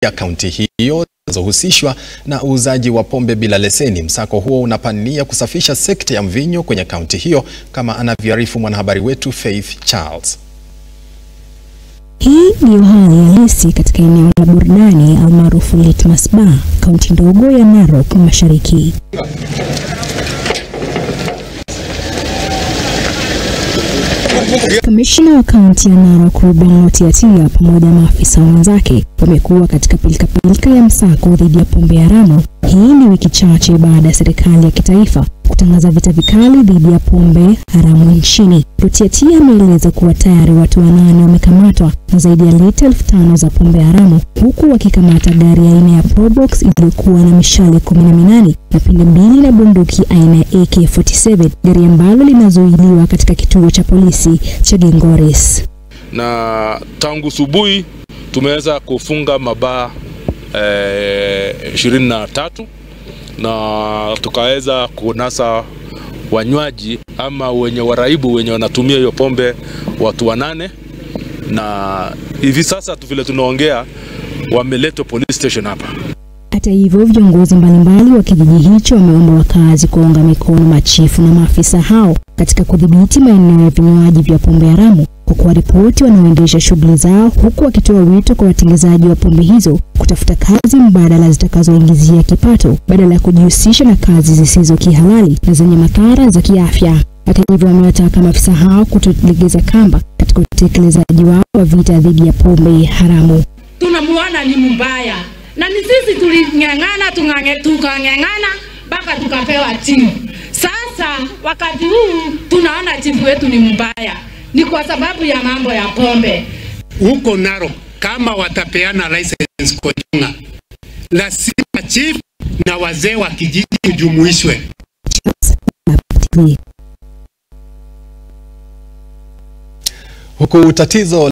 ya kaunti hiyo zinazohusishwa na uuzaji wa pombe bila leseni. Msako huo unapania kusafisha sekta ya mvinyo kwenye kaunti hiyo kama anavyoarifu mwanahabari wetu Faith Charles. Hii ndiyo hali halisi katika eneo la burudani almaarufu Litmus Bar, kaunti ndogo ya Narok Mashariki. Kamishna wa kaunti ya Narok Ruben Lotiatia pamoja na maafisa wenzake wamekuwa katika pilikapilika ya msako dhidi ya pombe haramu. Hii ni wiki chache baada ya serikali ya kitaifa kutangaza vita vikali dhidi ya pombe haramu nchini. Lotiatia ameeleza kuwa tayari watu wanane wamekamatwa na zaidi ya lita elfu tano za pombe haramu, huku wakikamata gari aina ya Probox iliyokuwa na mishale kumi na minane na pinde mbili na bunduki aina ya AK47, gari ambalo linazuiliwa katika kituo cha polisi cha Gingores. na tangu subuhi tumeweza kufunga mabaa ishirini na tatu na tukaweza kunasa wanywaji ama wenye waraibu wenye wanatumia hiyo pombe watu wanane, na hivi sasa tu vile tunaongea wameletwa police station hapa. Hata hivyo, viongozi mbalimbali wa kijiji hicho wameomba wakazi kuunga mikono machifu na maafisa hao katika kudhibiti maeneo ya vinywaji vya pombe haramu kwa kuwaripoti wanaoendesha shughuli zao, huku wakitoa wito kwa watengenezaji wa pombe hizo kutafuta kazi mbadala zitakazoingizia kipato badala ya kujihusisha na kazi zisizo kihalali na zenye madhara za kiafya. Hata hivyo, wamewataka maafisa hao kutolegeza kamba katika utekelezaji wao wa vita dhidi ya pombe haramu. tunamuona ni mbaya na ni sisi tuling'ang'ana tung'ang'e- tukang'ang'ana mpaka tukapewa chifu. Sasa wakati huu tunaona chifu wetu ni mbaya, ni kwa sababu ya mambo ya pombe. huko Narok kama watapeana license Kochunga, lazima chief na wazee wa kijiji kujumuishwe. TV. Huku tatizo